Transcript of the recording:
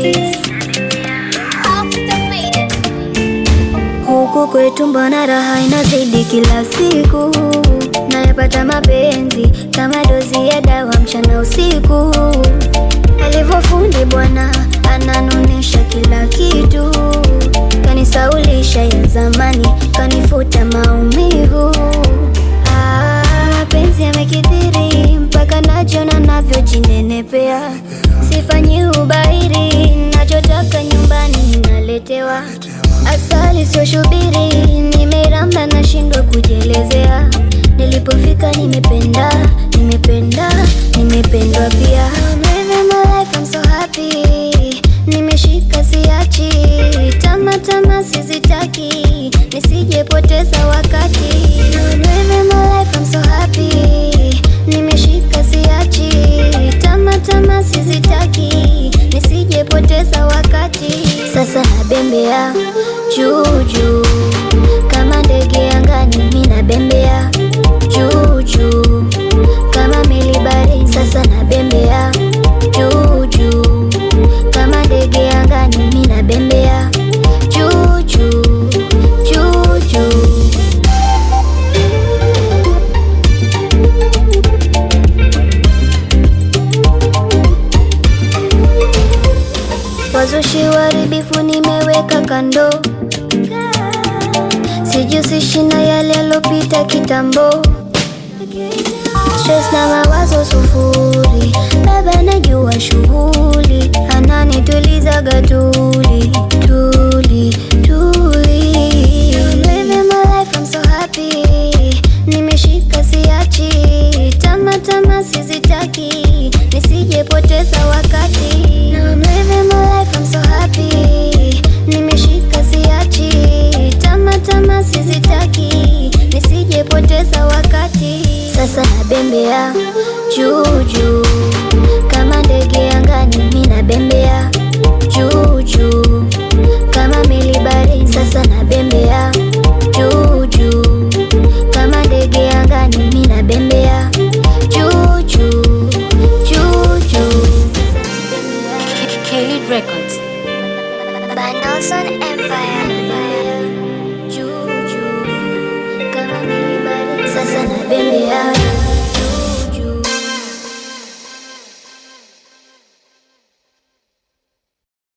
Keys. Huku kwetu mbona raha inazidi kila siku, nayapata mapenzi kama dozi ya dawa mchana usiku. Alivyofundi bwana ananunisha kila kitu, kanisaulisha ya zamani, kanifuta maumivu. Ah, mapenzi yamekithiri mpaka najiona navyojinenepea, sifanyi ubairi, nachotaka nyumbani naletewa Asali sio shubiri, nimeramba nashindwa kujielezea. Nilipofika nimependa, nimependa, nimependwa pia. I'm living my life, I'm so happy. Nimeshika siachi, tama tama sizitaki, nisijepoteza wakati. I'm living my life, I'm so happy. Nimeshika siachi, tama tama sizitaki, nisijepoteza wakati. Sasa nabembea juu juu kama ndege angani, mimi nabembea juu juu kama meli baharini. Sasa nabembea juu juu kama ndege angani, mimi nabembea juu juu juu juu. Wazushi waharibifu nimeweka kando, sijusishi na yale yalopita kitambo. Stress na mawazo sufuri, baba najua shughuli, ananitulizaga tuli tuli tuli. I'm living my life, I'm so happy. Nimeshika siachi, tama tama sizitaki, nisijepoteza wakati. Now I'm living my life, I'm so happy. Nimeshika siachi, tama tama sizitaki, nisijepoteza wakati. Sasa nabembea juu juu kama ndege angani, mimi nabembea juu juu kama meli baharini. Sasa nabembea juu juu kama ndege angani, mimi nabembea juu juu juu juu. K-Lead Records. By Nelson Empire. Juu juu kama meli baharini. Sasa nabembea